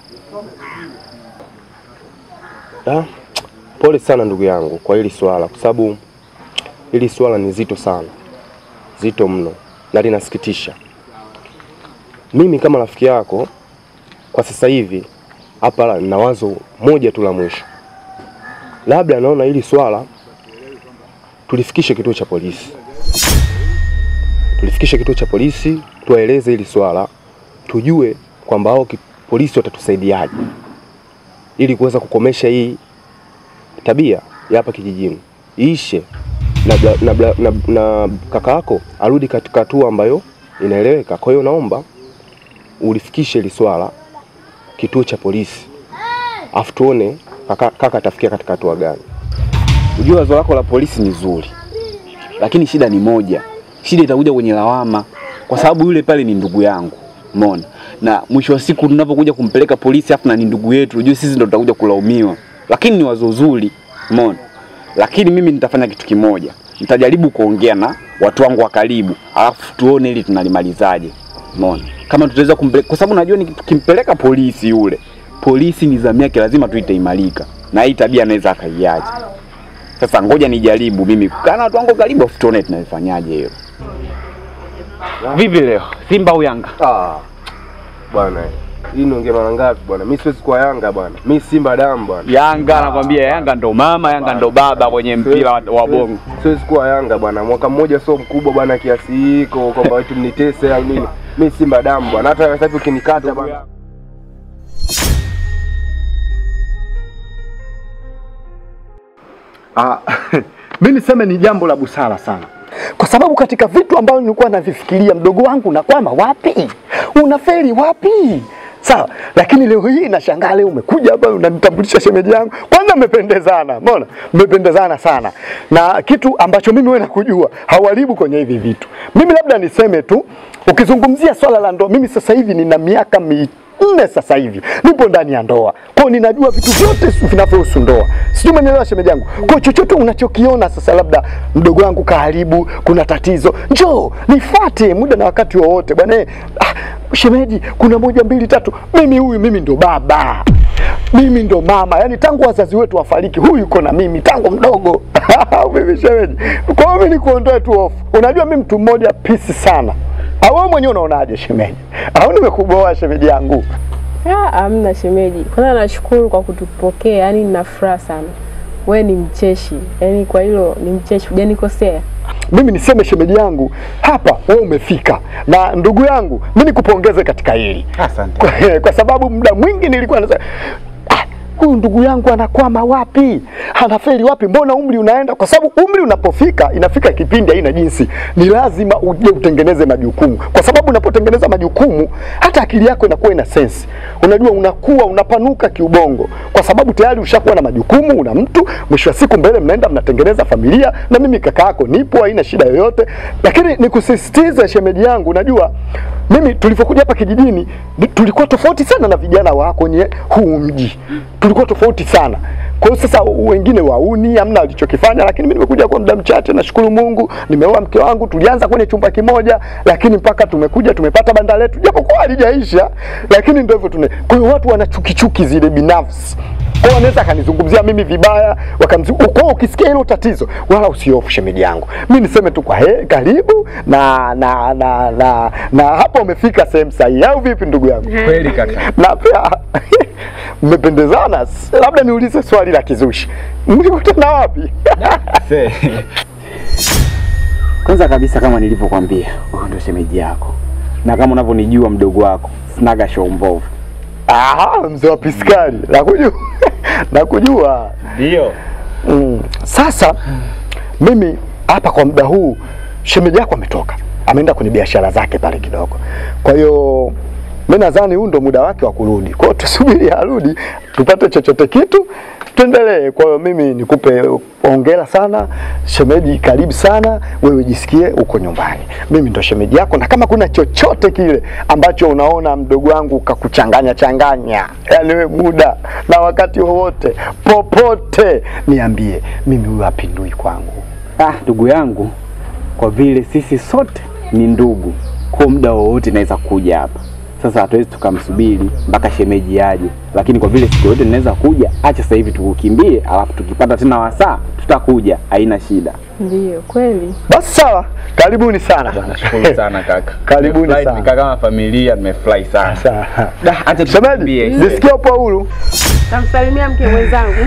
Ah, pole sana ndugu yangu kwa hili swala, kwa sababu hili swala ni zito sana, zito mno na linasikitisha. Mimi kama rafiki yako kwa sasa hivi hapa nina wazo moja tu la mwisho, labda naona hili swala tulifikishe kituo cha polisi, tulifikishe kituo cha polisi, tuwaeleze hili swala, tujue kwamba hao ki- polisi watatusaidiaje ili kuweza kukomesha hii tabia ya hapa kijijini iishe, na, bla- na, bla- na, na kaka yako arudi katika hatua ambayo inaeleweka. Kwa hiyo naomba ulifikishe hili swala kituo cha polisi, afu tuone kaka, kaka atafikia katika hatua gani. Ujue wazo lako la polisi ni zuri, lakini shida ni moja, shida itakuja kwenye lawama, kwa sababu yule pale ni ndugu yangu, umeona. Na mwisho wa siku tunapokuja kumpeleka polisi, afu na ni ndugu yetu, ujue sisi ndo tutakuja kulaumiwa. Lakini ni wazo zuri, umeona. Lakini mimi nitafanya kitu kimoja, nitajaribu kuongea na watu wangu wa karibu, alafu tuone ili tunalimalizaje, umeona. Kama tutaweza kumpeleka, kwa sababu najua ni tukimpeleka polisi yule, polisi nidhamu yake lazima tu itaimarika, na hii tabia anaweza akaiacha. Sasa ngoja nijaribu mimi kukaa na watu wangu karibu, afu tuone tunaifanyaje hiyo. Vipi leo, Simba au Yanga? Ah, bwana hii niongea mara ngapi bwana? Mimi siwezi kuwa Yanga bwana, mimi Simba damu bwana. Yanga nakwambia, Yanga ndo mama, Yanga ndo baba kwenye mpira wa, wa bongo. Siwezi kuwa Yanga bwana, mwaka mmoja sio mkubwa bwana kiasi hiko kwamba wetu mnitese au nini. Mimi Simba damu bwana, hata sasa hivi ukinikata bwana Ah, mi niseme ni jambo la busara sana, kwa sababu katika vitu ambavyo nilikuwa navifikiria, mdogo wangu, unakwama wapi? Unafeli wapi? Sawa, lakini leo hii nashangaa, leo umekuja hapa unanitambulisha shemeji yangu. Kwanza ila mmependezana, umeona, mmependezana sana, na kitu ambacho mimi wewe nakujua hauharibu kwenye hivi vitu. Mimi labda niseme tu, ukizungumzia swala la ndoa, mimi sasa hivi nina miaka mi nne sasa hivi nipo ndani ya ndoa, kwa hiyo ninajua vitu vyote vinavyohusu ndoa. Sijui umenielewa shemeji yangu? Kwa hiyo chochote unachokiona sasa, labda mdogo wangu kaharibu, kuna tatizo, njoo nifuate muda na wakati wowote bwana. eh, Ah, shemeji, kuna moja mbili tatu, mimi huyu, mimi ndo baba mimi ndo mama, yani tangu wazazi wetu wafariki, huyu yuko na mimi tangu mdogo. Mimi shemeji, kwa hiyo mimi nikuondoe tu hofu. Unajua mimi mtu mmoja pisi sana, au wewe mwenyewe unaonaje shemeji? Au nimekuboa shemeji yangu? Ah, amna shemeji. Kwanza nashukuru kwa kutupokea, yani nina furaha sana. We ni mcheshi, yani kwa hilo ni mcheshi, hujanikosea. Mimi niseme shemeji yangu, hapa wewe umefika, na ndugu yangu, mimi nikupongeze katika hili Asante. kwa, kwa sababu muda mwingi nilikuwa nasema "Ah, huyu ndugu yangu anakwama wapi, anafeli wapi? Mbona umri unaenda? Kwa sababu umri unapofika, inafika kipindi haina jinsi, ni lazima uje utengeneze majukumu, kwa sababu unapotengeneza majukumu, hata akili yako inakuwa ina sense. Unajua, unakuwa unapanuka kiubongo, kwa sababu tayari ushakuwa na majukumu, una mtu, mwisho wa siku mbele mnaenda mnatengeneza familia, na mimi kaka yako nipo, haina shida yoyote. Lakini nikusisitize shemeji yangu, unajua mimi tulivyokuja hapa kijijini ni- tulikuwa tofauti sana na vijana wa kwenye huu mji, tulikuwa tofauti sana. Kwa hiyo sasa wengine wauni hamna walichokifanya, lakini mimi nimekuja kwa muda mchache, nashukuru Mungu, nimeoa mke wangu, tulianza kwenye chumba kimoja, lakini mpaka tumekuja tumepata banda letu, japokuwa halijaisha, lakini ndio hivyo tune. Kwa hiyo watu wana chuki chuki zile binafsi kwa hiyo wanaweza akanizungumzia mimi vibaya wakamzi. Kwa hiyo ukisikia hilo tatizo, wala usihofu shemeji yangu, mi niseme tu kwa he, karibu na na na na, na hapa umefika sehemu sahihi, au vipi ndugu yangu? Kweli kaka. na pia mmependezana. S- Labda niulize swali la kizushi, mlikutana wapi? Kwanza kabisa kama nilivyokwambia, huyu ndio shemeji yako, na kama unavyonijua mdogo wako, sinaga show mbovu. Aha, mzee wa piskari, nakujua nakujua. Ndio. Mm. Sasa mimi hapa kwa muda huu shemeji yako ametoka, ameenda kwenye biashara zake pale kidogo. Kwa hiyo mimi nadhani huu ndo muda wake wa kurudi. Kwa hiyo tusubiri arudi, tupate chochote kitu tuendelee. Kwa hiyo mimi nikupe hongera sana shemeji, karibu sana wewe, jisikie uko nyumbani. Mimi ndo shemeji yako, na kama kuna chochote kile ambacho unaona mdogo wangu kakuchanganya changanya, yani we muda na wakati wowote popote, niambie. Mimi huyu hapindui kwangu. Ah, ndugu yangu, kwa vile sisi sote ni ndugu, kwa muda wowote naweza kuja hapa. Sasa hatuwezi tukamsubiri mpaka shemeji aje, lakini kwa vile siku yote ninaweza kuja, acha sasa hivi tukukimbie, alafu tukipata tena wasaa tutakuja, haina shida. Ndiyo, kweli. Basi sawa, karibuni sana. Nashukuru sana kaka. Karibuni Nimefurahi, sana. tumekaa kama familia, nimefurahi sana. Sawa. Da, acha Shemeji, tukimbie. nisikia upo huru. Namsalimia mke mwenzangu.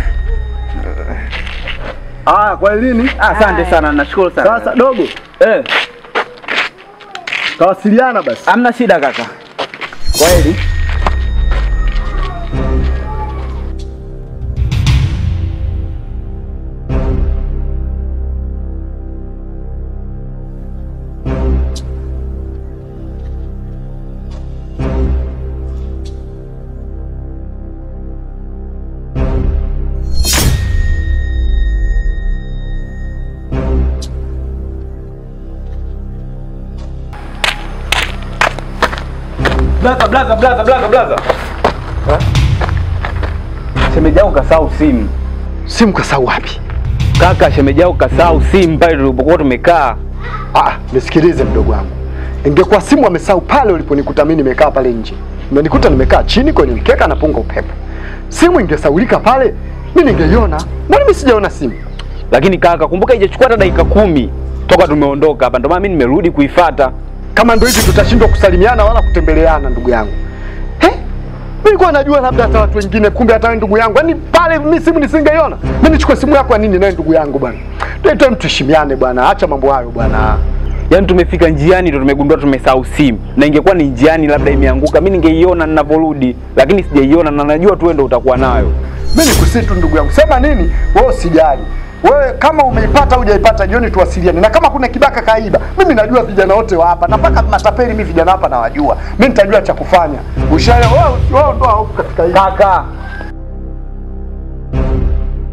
Ah, kwa lini? Ah, Asante sana, nashukuru sana. Sasa dogo, eh, tawasiliana basi. hamna shida kaka. Kweli. Blaza, blaza, blaza, blaza, blaza. Shemeji yako kasahau simu. Simu kasahau wapi? Kaka, shemeji yako kasahau simu pale tulipokuwa tumekaa. Ah, nisikilize mdogo wangu. Ingekuwa simu amesahau pale uliponikuta mimi nimekaa pale nje. Umenikuta nimekaa chini kwenye mkeka napunga upepo. Simu ingesaulika pale, mimi ningeiona. Mbona mimi sijaona simu? Lakini kaka, kumbuka haijachukua hata dakika kumi toka tumeondoka hapa, ndio maana mimi nimerudi kuifata. Kama ndio hivi tutashindwa kusalimiana wala kutembeleana ndugu yangu. He? Mimi nilikuwa najua labda hata watu wengine, kumbe hata wewe ndugu yangu. Yaani pale mimi simu nisingeiona. Mimi nichukue simu yako ya nini naye ndugu yangu bwana? Tuende mtuheshimiane bwana. Acha mambo hayo bwana. Yaani tumefika njiani ndo tumegundua tumesahau simu, na ingekuwa ni njiani labda imeanguka, mimi ningeiona ninavyorudi, lakini sijaiona na najua tu wewe ndo utakuwa nayo. Mimi nikusitu ndugu yangu, sema nini wewe, usijali wewe. Kama umeipata au hujaipata, jioni tuwasiliane, na kama kuna kibaka kaiba, mimi najua vijana wote wa hapa na mpaka matapeli, mimi vijana hapa nawajua, mimi nitajua cha kufanya. Ushaelewa? Wewe wewe ndo hofu katika hili. Kaka,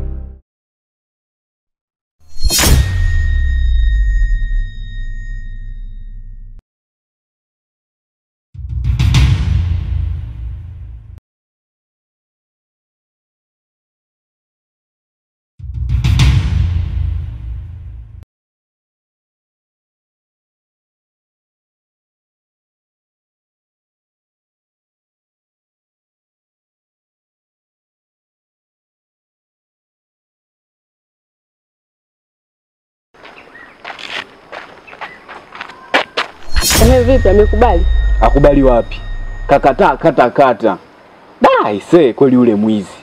Ehe, vipi amekubali? Akubali wapi? Kakataa kata kata. Da, ise kweli yule mwizi.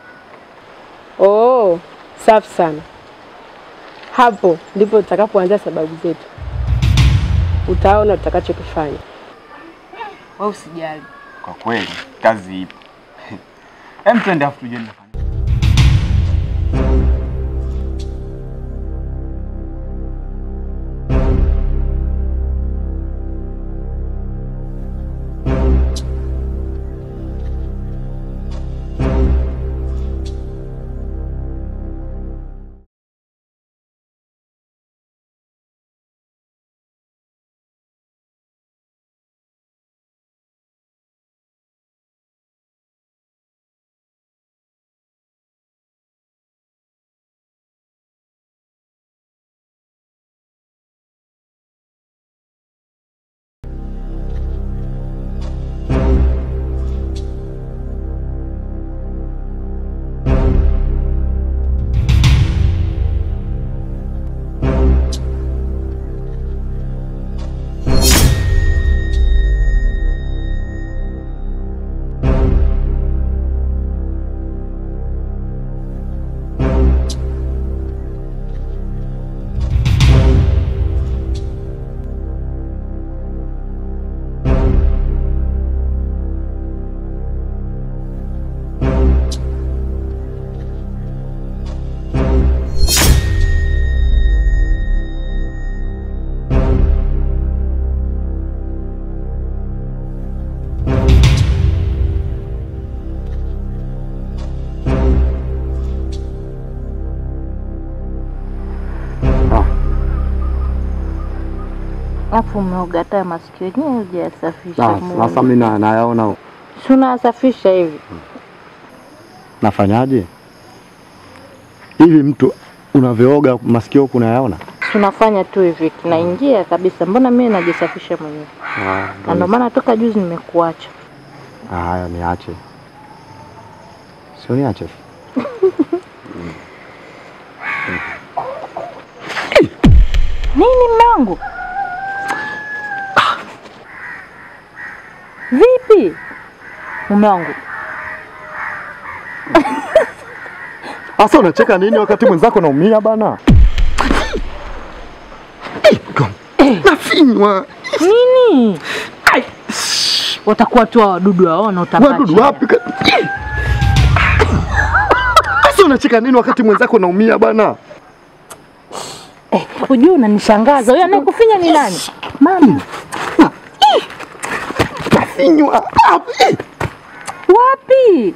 Oh, safi sana. Hapo ndipo tutakapoanzia sababu zetu. Utaona tutakachokifanya. Wewe usijali. Kwa kweli kazi ipo. Hem, twende afu tuje nafanya. Alafu umeoga hata masikio yenyewe hujayasafisha. Na- Sasa mimi na- nayaona Si unayasafisha hivi? nafanyaje hivi, mtu unavyooga masikio huku unayaona? Si unafanya tu hivi kinaingia kabisa. Mbona mimi najisafisha mwenyewe? Na ndio maana toka juzi nimekuacha. Ah, Haya, niache, sio niache. Nini mme wangu? Vipi mume wangu? Sasa unacheka nini wakati mwenzako naumia bana? Nafinywa Nini? Watakuwa tu hao wadudu waona utapata. wadudu wapi? ka- Sasa unacheka nini wakati mwenzako naumia bana? Eh, hujui unanishangaza. Huyo anayekufinya ni nani? Mama. Nafinywa Wapi?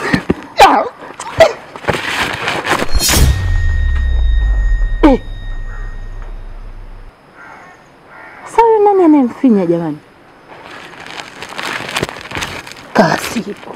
Eh. Sasa huyo nani anayemfinya jamani? Kasipo.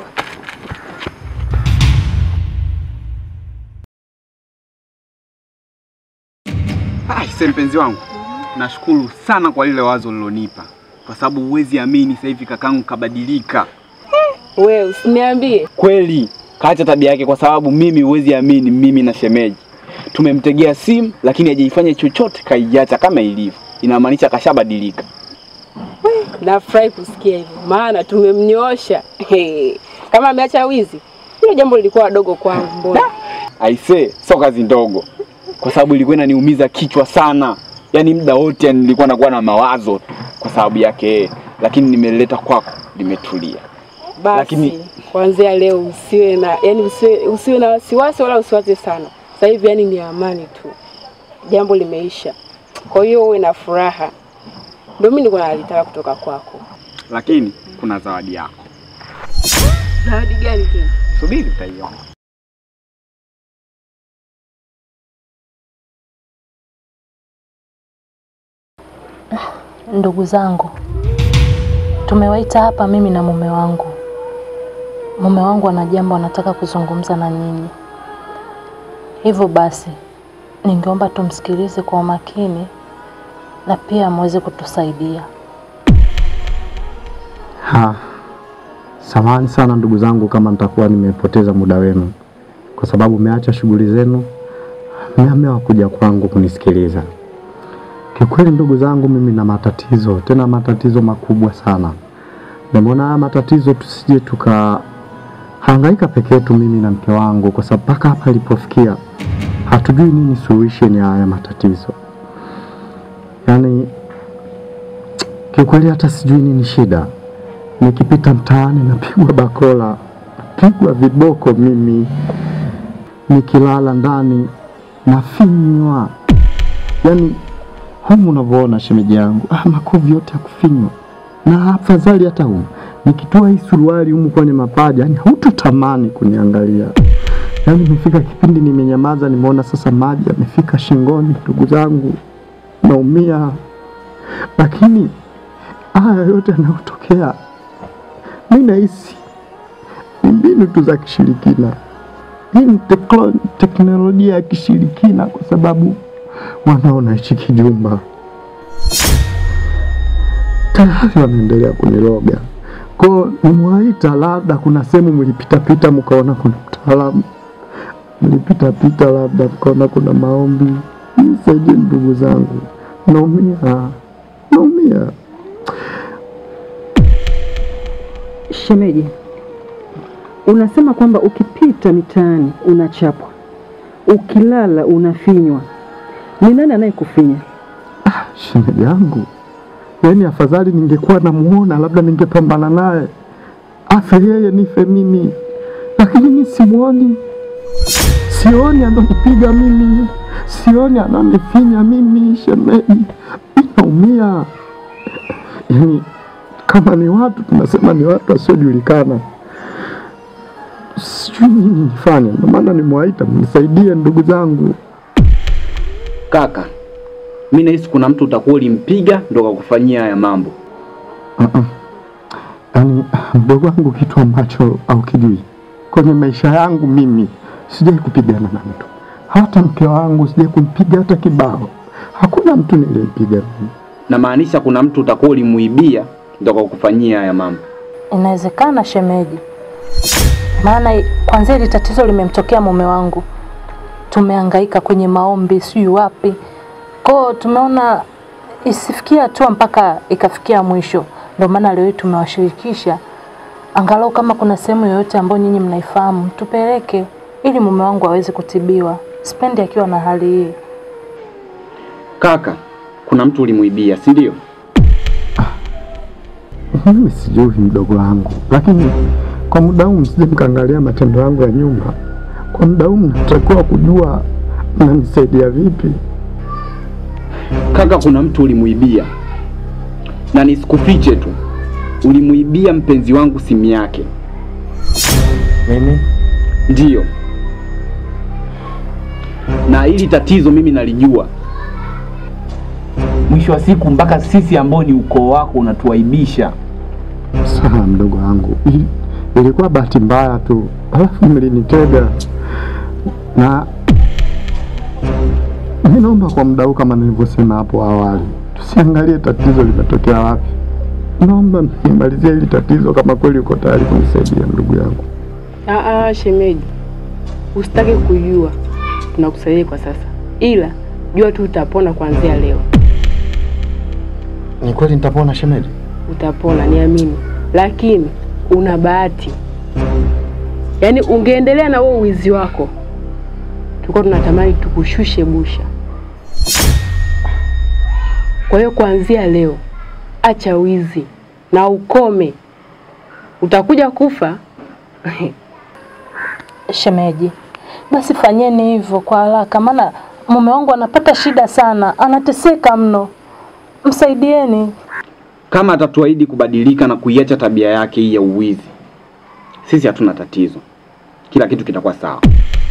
Aise mpenzi wangu, nashukuru sana kwa lile wazo lilonipa, kwa sababu huwezi amini, sasa hivi kakangu kabadilika Wewe usiniambie. kweli, kaacha tabia yake, kwa sababu mimi, huwezi amini, mimi na shemeji tumemtegea simu, lakini hajaifanya chochote, kaiacha kama ilivyo. Inamaanisha kashabadilika. Nafurahi kusikia hivyo, maana tumemnyoosha. He, Kama ameacha wizi, hilo jambo lilikuwa dogo kwangu. Mbona Aise, sio kazi ndogo, kwa sababu ilikuwa inaniumiza kichwa sana, yaani muda wote yani nilikuwa nakuwa na mawazo kwa sababu yake yeye, lakini nimeleta kwako, limetulia. basi Lakini- kuanzia leo usiwe na yani usiwe, usiwe na wasiwasi wala usiwaze sana. Sasa hivi yani ni amani tu, jambo limeisha. Kwa hiyo uwe na furaha, ndio mimi nilikuwa nalitaka kutoka kwako. Lakini kuna zawadi yako, Zawadi gani tena? subiri utaiona. Ndugu zangu, tumewaita hapa mimi na mume wangu. Mume wangu ana jambo anataka kuzungumza na nyinyi, hivyo basi ningeomba tumsikilize kwa umakini na pia muweze kutusaidia. Ha, samahani sana ndugu zangu kama nitakuwa nimepoteza muda wenu, kwa sababu mmeacha shughuli zenu, mmeamua kuja kwangu kunisikiliza. Kikweli ndugu zangu, mimi na matatizo, tena matatizo makubwa sana. Nimeona haya matatizo tusije tukahangaika peke yetu, mimi na mke wangu, kwa sababu mpaka hapa ilipofikia hatujui nini solution ya haya matatizo. Yaani kiukweli hata sijui nini shida. Nikipita mtaani napigwa bakola, napigwa viboko mimi, nikilala ndani nafinywa, yaani humu unavyoona shemeji yangu, ah, makovu yote ya kufinywa, na afadhali hata humu nikitoa hii suruali humu kwenye mapaja, yani hautotamani kuniangalia. Yaani imefika kipindi nimenyamaza, nimeona sasa maji yamefika shingoni, ndugu zangu, naumia. Lakini haya yote yanayotokea, mi nahisi ni mbinu tu za kishirikina. Hii ni teklo- teknolojia ya kishirikina, kwa sababu wanaona hichi kijumba tayari wanaendelea kuniroga. Kwa nimewaita, labda kuna sehemu mlipitapita mkaona kuna mtaalamu, mlipitapita labda mkaona kuna maombi. Nisaidie ndugu zangu, naumia, naumia. Shemeji, unasema kwamba ukipita mitaani unachapwa, ukilala unafinywa. Ni nani anayekufinya? Shemeji yangu, yaani afadhali ningekuwa namuona, labda ningepambana naye, afe yeye nife mimi, lakini mi simuoni, sioni ananipiga mimi, sioni ananifinya mimi. Shemeji, inaumia. Yaani kama ni watu tunasema ni watu wasiojulikana, sijui nini nifanye. Ndio maana nimewaita mnisaidie, ndugu zangu. Kaka, mi nahisi kuna mtu utakuwa ulimpiga ndo kakufanyia haya mambo. Uh-uh. Yaani mdogo wangu, kitu ambacho haukijui kwenye maisha yangu mimi, sijai kupigana na mtu, hata mke wangu sijai kumpiga hata kibao. Hakuna mtu nilimpiga mimi. Namaanisha kuna mtu utakuwa ulimuibia ndo kakufanyia haya mambo. Inawezekana shemeji, maana i- kwanzia hili tatizo limemtokea mume wangu, tumehangaika kwenye maombi, sijui wapi kwao, tumeona isifikia hatua mpaka ikafikia mwisho. Ndio maana leo hii tumewashirikisha, angalau kama kuna sehemu yoyote ambayo nyinyi mnaifahamu tupeleke, ili mume wangu aweze kutibiwa, sipendi akiwa na hali hii. Kaka, kuna mtu ulimuibia, si ndio? Mimi sijui mdogo wangu, lakini kwa muda huu msije mkaangalia matendo yangu ya nyuma. Kwa muda huu mnatakiwa kujua mnanisaidia vipi. Kaka, kuna mtu ulimuibia, na nisikufiche tu, ulimuibia mpenzi wangu simu yake. Mimi Ndiyo, na hili tatizo mimi nalijua. Mwisho wa siku mpaka sisi ambao ni ukoo wako unatuaibisha. sawa, mdogo wangu, ili- ilikuwa bahati mbaya tu, alafu mlinitega na mi naomba kwa muda huu, kama nilivyosema hapo awali, tusiangalie tatizo limetokea wapi. Naomba nimalizie hili tatizo, kama kweli uko tayari kunisaidia ndugu yangu. Ah, ah, shemeji, usitake kujua, tunakusaidia kwa sasa, ila jua tu utapona kuanzia leo, Ni kweli nitapona shemeji? utapona, niamini. Lakini una bahati, yaani ungeendelea na huo uwizi wako, tulikuwa tunatamani tukushushe busha. Kwa hiyo kuanzia leo, acha wizi na ukome, utakuja kufa Shemeji, basi fanyeni hivyo kwa haraka, maana mume wangu anapata shida sana, anateseka mno. Msaidieni. Kama atatuahidi kubadilika na kuiacha tabia yake hii ya uwizi, sisi hatuna tatizo, kila kitu kitakuwa sawa.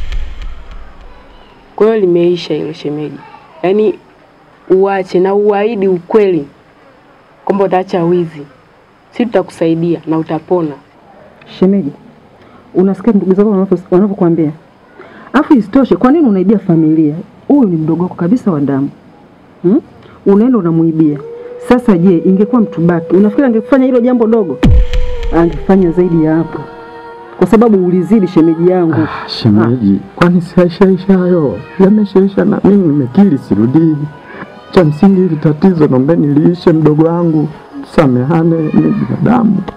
Kwa hiyo limeisha hilo shemeji, yaani uache na uahidi ukweli kwamba utaacha wizi, si tutakusaidia na utapona. Shemeji, unasikia ndugu zako wanavyo- wanavyokuambia? Afu isitoshe, kwa nini unaibia familia? Huyu ni mdogo wako kabisa wa damu hmm? Unaenda unamuibia. Sasa je, ingekuwa mtu baki, unafikiri angefanya hilo jambo dogo? Angefanya zaidi ya hapo, kwa sababu ulizidi shemeji yangu. Shemeji, kwani siaishaisha hayo? Yameshaisha na mimi nimekiri, sirudii. Cha msingi hili tatizo naombeni liishe, mdogo wangu, tusamehane, ni binadamu.